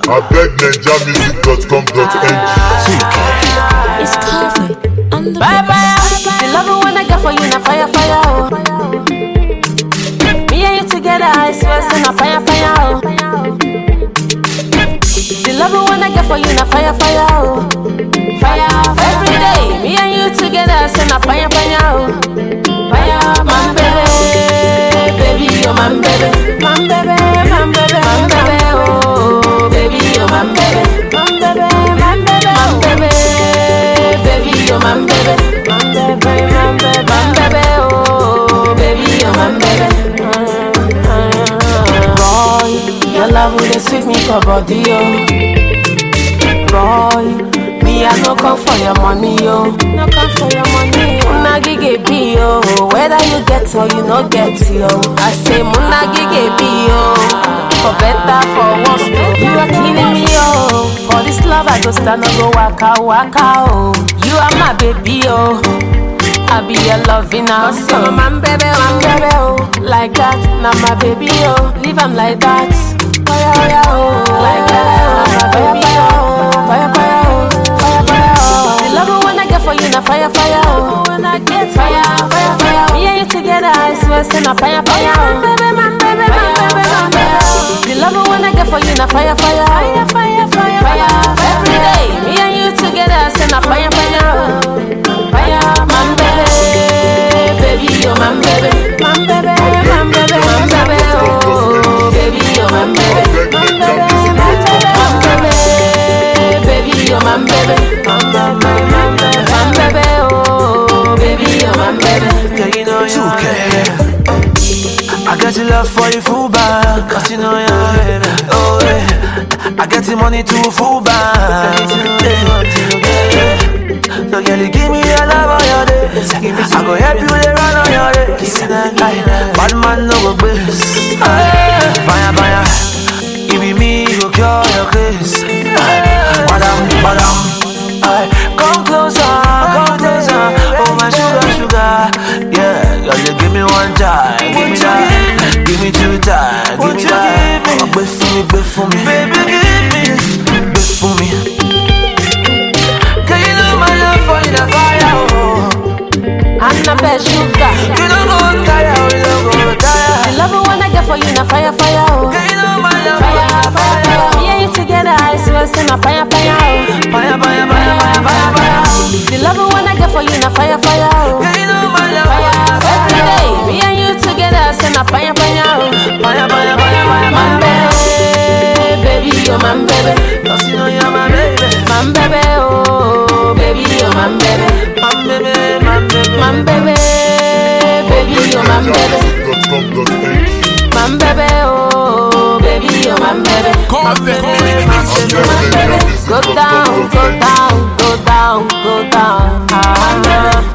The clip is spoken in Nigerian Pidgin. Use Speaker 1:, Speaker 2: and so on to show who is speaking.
Speaker 1: abegnigermusic.com.ng
Speaker 2: It's covered on the
Speaker 3: Bye bye. The love when I get for you, na fire fire oh. Me and you together, I swear, say na fire fire oh. The love when I get for you, na fire fire oh. Fire every day. Me and you together, say na fire fire oh. Fire, man baby, baby, oh man baby, man baby, man baby, man baby, oh baby, oh man baby, man baby, man baby, man baby, baby, oh man baby, man baby, man baby, man baby, oh baby, oh man baby. Boy, your love will sweet me for body, oh. Boy, me I no come for your money, yo. No come for your money, yo. Muna gige be yo. Whether you get or you no get, yo. I say muna gige be yo. For better, for worse, you are killing me, yo. For this love I go stand and go waka waka, oh. You are my baby, yo. I be your loving now, so man baby, man baby, oh. Like that, now my baby, oh. Leave him like that. Fire, fire, oh. Like that, oh, my baby, oh. Fire, fire, oh. Fire, fire, oh. The love when I get for you, na fire, fire, oh. When I get fire, fire, fire, oh. Me and you together, I swear, say na fire, fire, oh. Man baby, man baby, man baby, man baby, oh. The love when I get for you, na fire, fire, fire, fire, fire, fire. Every day, me and you together, say na fire, fire, oh. Fire, man baby, baby, oh man baby, man baby, man baby, man baby, oh baby, oh man baby, man baby, man baby, man baby, baby, oh man baby, man baby, man baby, man baby, oh baby, oh man baby.
Speaker 4: Girl, you know you're my baby. I got your love for you full back, cause you know you're my baby. Oh, yeah. I get the money to full back. Yeah. So, girl, you give me your love on your days. I go help you to run on your days. Aye. Bad man no go bliss. Baya, baya. Give me me, go cure your case. Aye. Badam, badam. Aye. Come closer, come closer. Oh, my sugar, sugar. Yeah, girl, you give me one time. Give me that. Give me two times. Give me that. Oh, wait for me, wait for me. Baby, give me. Wait for me. Girl, you know my love for you, the fire. Oh.
Speaker 3: I'm not bad sugar.
Speaker 4: You don't go tire, oh, you don't go
Speaker 3: The
Speaker 4: tire.
Speaker 3: love when I get for you, na fire, fire, oh.
Speaker 4: Girl, you know my love for you,
Speaker 3: Fire,
Speaker 4: the
Speaker 3: fire,
Speaker 4: fire.
Speaker 3: fire. Me and you together, I swear, say na fire, fire, oh.
Speaker 4: Fire, fire, fire, fire, fire, fire.
Speaker 3: The love when I get for you, na fire, fire, oh.
Speaker 4: Girl, you know my love for you, the
Speaker 3: Fire, every
Speaker 4: fire.
Speaker 3: day. Me and you together, say na fire, fire, oh.
Speaker 4: Fire, fire, fire, fire,
Speaker 3: Man,
Speaker 4: fire,
Speaker 3: baby,
Speaker 4: fire.
Speaker 3: baby, oh man, baby,
Speaker 4: Cause you know you're my baby.
Speaker 3: man, baby, oh, baby, oh man, baby,
Speaker 4: My baby, my baby.
Speaker 3: man, baby, baby, oh man, baby,
Speaker 1: abegnigermusic.com.ng
Speaker 3: man, baby, oh, baby, oh man, baby. Go down, go down, go down, go down. Ah,